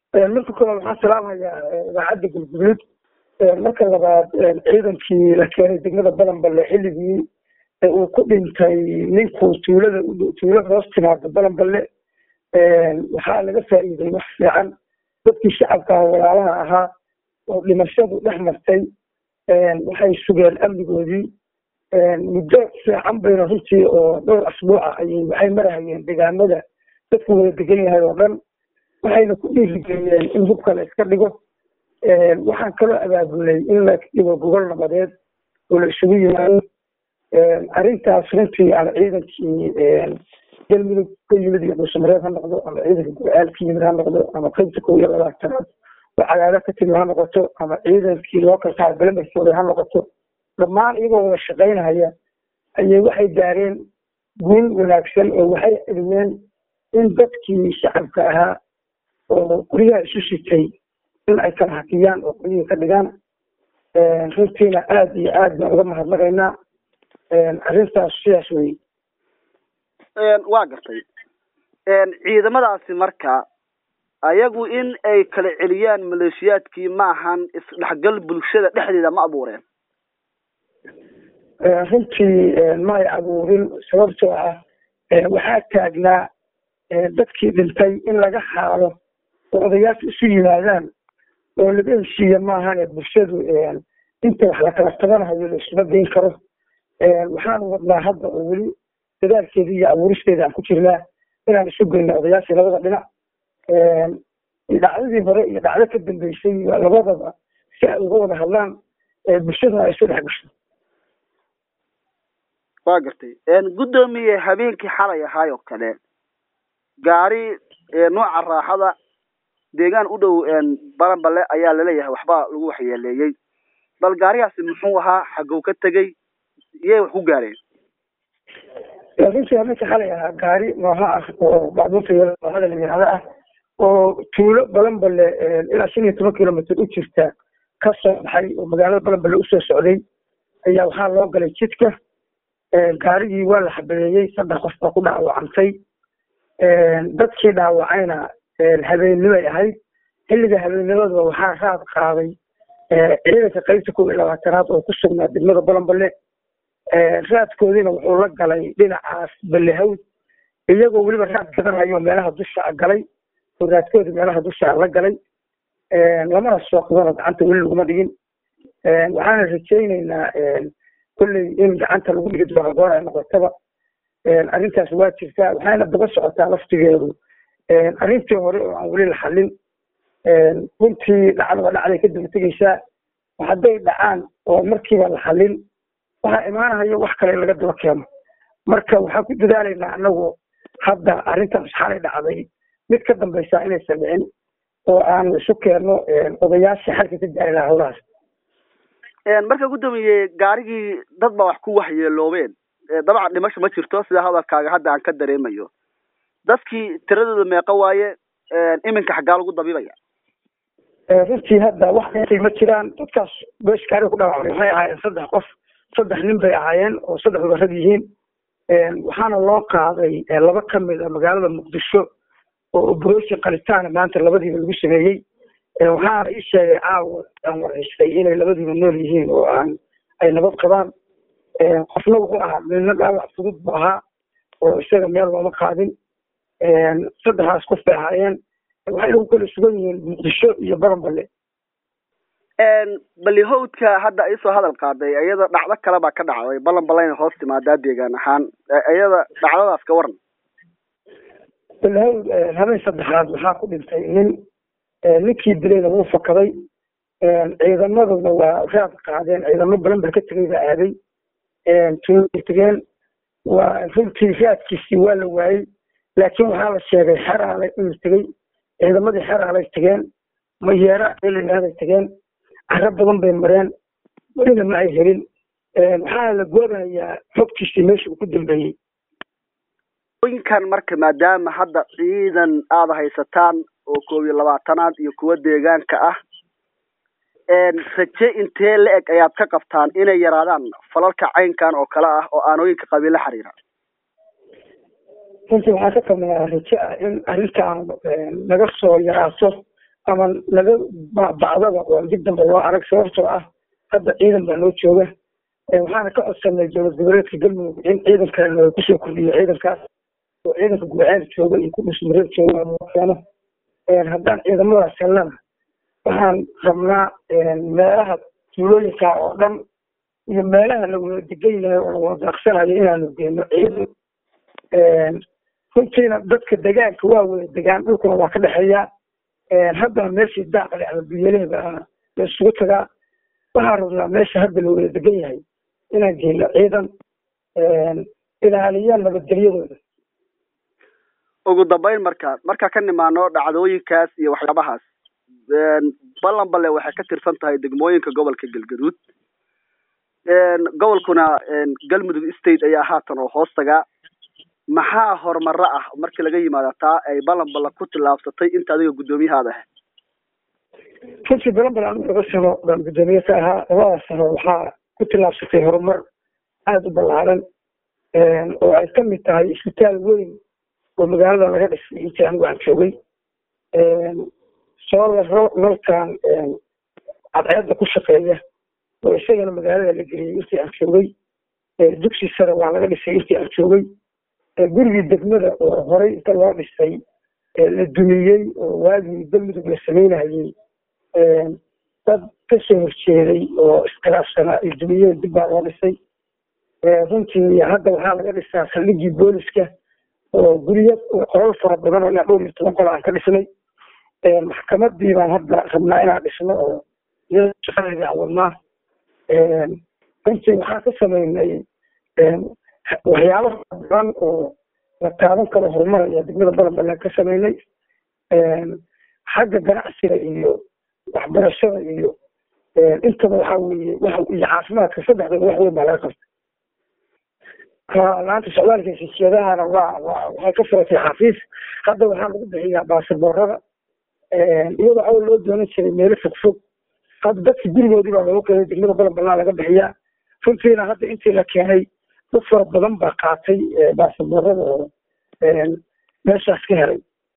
marka koowaad waxaan salaamayaa idaacadda galguduud marka labaad ciidankii la keenay degmada balanballe xilligii uu ku dhintay ninkuu tuulada tuulada hoos timaada balanballe waxaa laga faa'iiday wax fiican dadkii shacabka walaalaha ahaa oo dhimashadu dhex martay waxay sugeen amnigoodii muddo fiican bayna runtii oo dhowr asbuuca ayay waxay marahayeen deegaamada dadku wada degan yahay oo dhan waxayna ku dhiirigeliyeen in hubka la iska dhigo waxaan kaloo abaabulay in la dhigo gogol nabadeed oo la isugu yimaado arrintaas runtii ama ciidankii galmudug ka yimid iyo dhuusamareed ha noqdo ama ciidanka gurcaal ka yimid ha noqdo ama qaybta kow iyo labaatanaad oo cagaado ka timid ha noqoto ama ciidankii loo kalkaa belemarkooda ha noqoto dhammaan iyagoo wada shaqaynahaya ayay waxay gaareen guul wanaagsan oo waxay celiyeen in dadkii shacabka ahaa oo guryaha isu sitay in ay kala hakiyaan oo guryihii ka dhigaan runtiina aada iyo aad baan uga mahadnaqaynaa arrintaas sidaas wey waa gartay ciidamadaasi marka ayagu in ay kala celiyaan maleeshiyaadkii maahan isdhexgal bulshada dhexdeeda ma abuureen runtii ma ay abuurin sababtoo ah waxaa taagnaa dadkii dhintay in laga xaalo oo odayaasha isu yimaadaan oo laga heshiiya maahane bulshadu inta wax la kala tabanahayo la isuma dayn karo waxaanu wadnaa hadda oo weli dadaalkeedii iyo abuuristeeda aan ku jirnaa inaan isu geyno odayaashii labada dhinac dhacdadii hore iyo dhacdo ka dambeysay labadaba si ay uga wada hadlaan bulshaduna ay isu dhex gasho waa gartay guddoomiye habeenkii xalay ahaay oo kale gaari nooca raaxada deegaan u dhow balanballe ayaa laleeyahay waxbaa lagu waxyeeleeyey bal gaarigaasi muxuu ahaa xagow ka tegey iyay wax ku gaareen runtii habeenkii xalay ahaa gaari nooha ah oo bacdunta noohada la yihahdo ah oo tuulo balanballe ilaa shan iyo toban kilomitr u jirta ka soo baxay oo magaalada balanballe usoo socday ayaa waxaa loo galay jidka gaarigii waa la xabadeeyey saddex qof baa ku dhaawacantay dadkii dhaawacayna habeennimay ahayd xilliga habeennimadaba waxaa raad qaaday ciidanka qaybta kow iyo labaatanaad oo ku sugnaa degmada balanballe raadkoodiina wuxuu la galay dhinacaas ballehawd iyagoo weliba raad gadanayo meelaha dusha galay oo raadkoodii meelaha dusha la galay lamana soo qabano gacanta weli laguma dhigin waxaana rajaynaynaa kolley in gacanta lagu dhigi doono goor ay noqotaba arrintaas waa jirtaa waxayna daba socotaa laftigeedu arrintii hore oo aan weli la xallin runtii dhacdaba dhacday ka daba tegeysaa hadday dhacaan oo markiiba la xallin waxaa imaanaya wax kale in laga daba keeno marka waxaan ku dadaalaynaa anagu hadda arrintaas xalay dhacday mid ka dambaysa inaysan dhicin oo aan isu keenno odayaashii xalka ka gaari lahaa howlahaas marka guddoomiye gaarigii dad baa wax ku waxyeeloobeen dabcan dhimasho ma jirto sida hadalkaaga hadda aan ka dareemayo dadkii tiradooda meeqa waaye iminka xaggaa lagu dabibaya runtii hadda wax intay ma jiraan dadkaas beesh gaariga ku dhaawacmay waxay ahaayeen saddex qof saddex nin bay ahaayeen oo saddexduba rag yihiin waxaana loo qaaday laba ka mid a magaalada muqdisho oo operation qalitaana maanta labadiiba lagu sameeyey waxaana ii sheegay caawa aan waraystay inay labadiiba nool yihiin oo aan ay nabad qabaan qofna wuxuu ahaa midna dhaawac fudud buu ahaa oo isaga meel looma qaadin saddexdaas qof bay ahaayeen waxay lagu kala sugan yihiin muqdisho iyo baranballe balihowdka hadda isoo hadal qaaday iyada dhacdo kale baa ka dhacday balanballayna hoos timaadaa deegaan ahaan iyada dhacdadaas ka waran balihowd habeen saddexaad waxaa ku dhintay nin ninkii dilayna wuu fakaday ciidamaduna waa raad qaadeen ciidamo badan baa ka tegay baa aaday tuulay tegeen waa runtii raadkiisii waa la waayey laakiin waxaa la sheegay xeraalay inuu tegey ciidamadii xeraalay tegeen mayeera ilayahday tegeen caro badan bay mareen welina ma ay helin waxaana la goobayaa xogtiisii meesha uu ku dambeeyey inkan marka maadaama hadda ciidan aada haysataan oo koob iyo labaatanaad iyo kuwa deegaanka ah raje intee la eg ayaad ka qabtaan inay yaraadaan falalka caynkan oo kale ah oo aanooyinka qabiil la xiriira runtii waxaan ka qabnaa raje ah in arrintaan naga soo yaraato ama laga bacdaba oo dib dambe loo arag sababtoo ah hadda ciidan baa noo jooga waxaana ka codsanay dowlad goboleedka galmudug in ciidan kalena ay kusoo kordhiyo ciidankaas oo ciidanka guuceed jooga iyo ku dhusmareed jooga keeno haddaan ciidamadaas helnana waxaan rabnaa meelaha tuulooyinka oo dhan iyo meelaha lawada degan yahay oo lawada daaqsanayo inaanu geyno ciidan runtiina dadka degaanka waa wada degaan dhulkuna waa ka dhexeeya haddana meeshii daaqle ama biyaleeba la isugu tagaa waxaan rabnaa meesha hadda la wada degan yahay inaan geyno ciidan ilaaliya nabadgelyadooda ugu dambeyn marka markaa ka nimaano dhacdooyinkaas iyo waxyaabahaas ballan balle waxay ka tirsan tahay degmooyinka gobolka galgaduud gobolkuna galmudug state ayaa haatan oo hoos tagaa maxaa horumaro ah markii laga yimaado taa ay ballan balle ku tillaabsatay inta adiga guddoomiyahaada ahayd runtii balan bal anigu laba sano baan guddoomiye ka ahaa labadaas sano waxaa ku tillaabsatay horumar aada u ballaaran oo ay ka mid tahay isbitaal weyn oo magaalada laga dhisay intii anigu aan joogay soolaro nalkan cadceedda ku shaqeeya oo isagana magaalada la geliyey intii aan joogay dugsi sare waa laga dhisay intii aan joogay gurigii degmada oo horey inta loo dhisay la dumiyey oo waagii galmudug la sameynayey dad kasoo horjeeday oo iskhilaafsanaa ay dumiyeen dib baa loo dhisay runtii hadda waxaa laga dhisaa saldhigii booliska oo guryo qolal fara badan oo ilaa dhowr iyo toban qol aan ka dhisnay maxkamadii baan hadda rabnaa inaan dhisno oo iyada shaqadeedii aan wadnaa runtii waxaan ka sameynay waxyaabo badan oo la taaban karo horumaraya degmada balanbalan ka sameynay xagga ganacsiga iyo waxbarashada iyo intaba waxaa weeye iyo caafimaadka saddexdaba wax weyn baa laga qabtay laanta socdaalka heshiisyadahana waa waa waxay ka furatay xafiis hadda waxaa lagu bixiyaa baasaboorada iyadoo awal loo doonan jiray meelo fog fog hadda dadka gurigoodii baa loogu keenay degmada balan balan laga bixiyaa runtiina hadda intii la keenay dad fara badan baa qaatay baasaboorada oo meeshaas ka helay